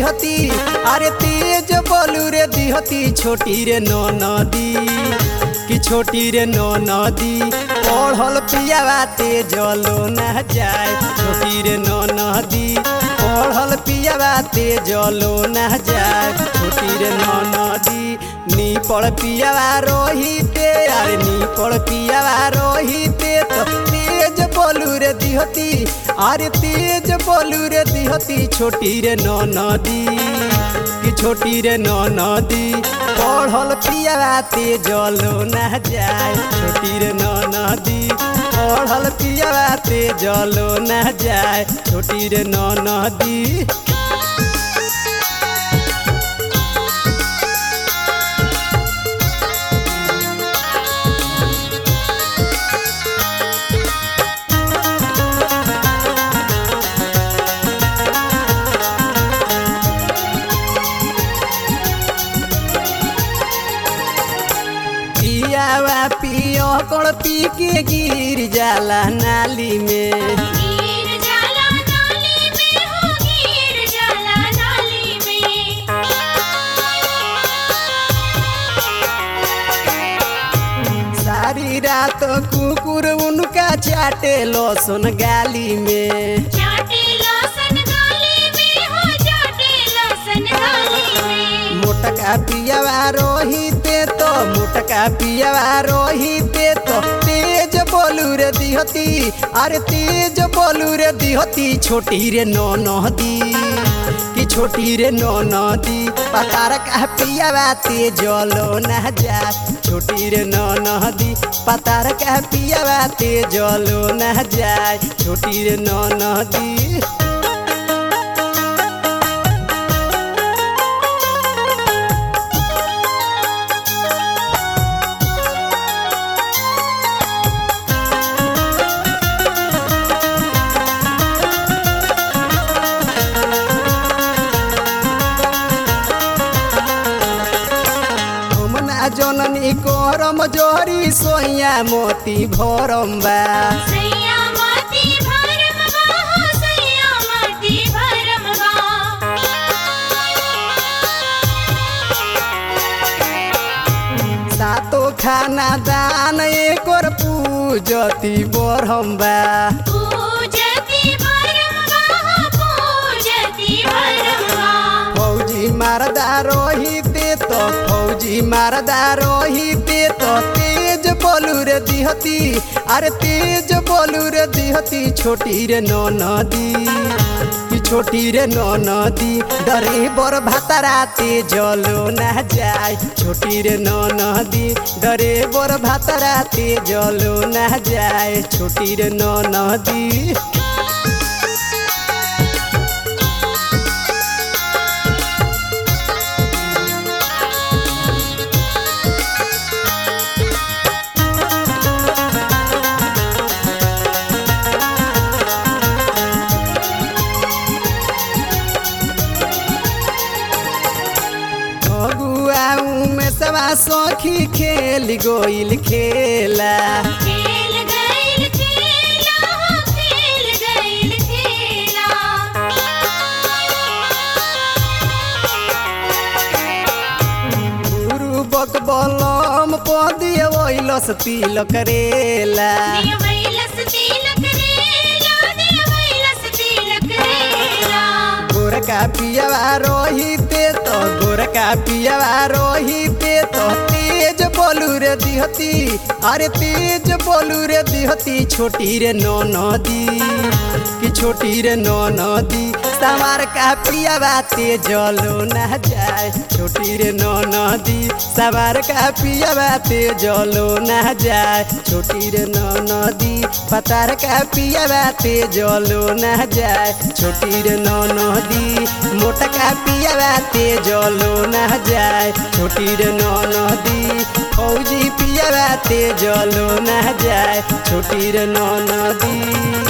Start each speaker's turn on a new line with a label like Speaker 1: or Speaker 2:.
Speaker 1: दिहती अरे तेज बोलू रे दिहती छोटी रे नो नदी कि छोटी रे नो नदी पढ़ल पियावा तेजलो न जाए छोटी रे नो नदी पढ़ल पियावा तेजलो न जाए छोटी रे नो नदी नी पड़ पियावा रोहिते अरे नी पड़ पियावा रोहिते तो तेज बोलू रे दिहती अरे तेज बोलू रे दिहती छोटी रे नो नदी कि छोटी रे नो नदी पढ़ल पियावा तेजलो न जाए छोटी रे नो नदी पढ़ल पियावा तेजलो न जाए छोटी रे नो नदी पियावा पियो कण पी के गिर जाला नाली में
Speaker 2: गिर जाला नाली में हो गिर जाला नाली में
Speaker 1: सारी रात कुकुर उनका चाटे लहसुन गाली में
Speaker 2: चाटे लहसुन गाली में हो चाटे लहसुन गाली में
Speaker 1: मोटका पियावा रोहिते तो मोटका पियावा रोहिते तो तेज बोलू रे दिहती अरे तेज बोलू रे दिहती छोटी रे नो नदी कि छोटी रे नो नदी पतार का पियावा तेजलो न जा छोटी रे नो नदी पतार का पियावा तेजलो न जाए छोटी रे नो नदी हमना जननी करम जोरी सोया मोती भरम बा
Speaker 2: सैया माती भरम बा हो सैया माती भरम बा
Speaker 1: सातो खाना दान एकोर पूजती बरम बा
Speaker 2: पूजती भरम बा हो पूजती भरम बा
Speaker 1: फौजी मारदा रोहिते तो फौजी मारदा रोहिते तो तेज बोलू रे दिहती अरे तेज बोलू रे दिहती छोटी रे नो नदी कि छोटी रे नो नदी डरे बर भातारा तेजलो न जाए छोटी रे नो नदी डरे बर भातारा तेजलो न जाए छोटी रे नो नदी अगुआऊ में सवा सखी खेल गोइल खेला
Speaker 2: खेल गइल खेला हो खेल गइल खेला
Speaker 1: गुरु बक बलम पदिए ओइलस तिल करेला
Speaker 2: देवैलस तिलक रेला देवैलस तिलक रेला
Speaker 1: गोरका पियवा रोहिते तो गोरका पियवा रोहिते तो तेज बोलू रे दिहती अरे तेज बोलू रे दिहती छोटी रे नो नदी कि छोटी रे नो नदी सवार का पियवा तेजलो न जाए छोटी रे नो नदी सवार का पियवा तेजलो न जाए छोटी रे नो नदी पतार का पियवा तेजलो न जाए छोटी रे नो नदी मोटा का पियवा तेजलो न जाए छोटी रे नो नदी फौजी पियवा तेजलो न जाए छोटी रे नो नदी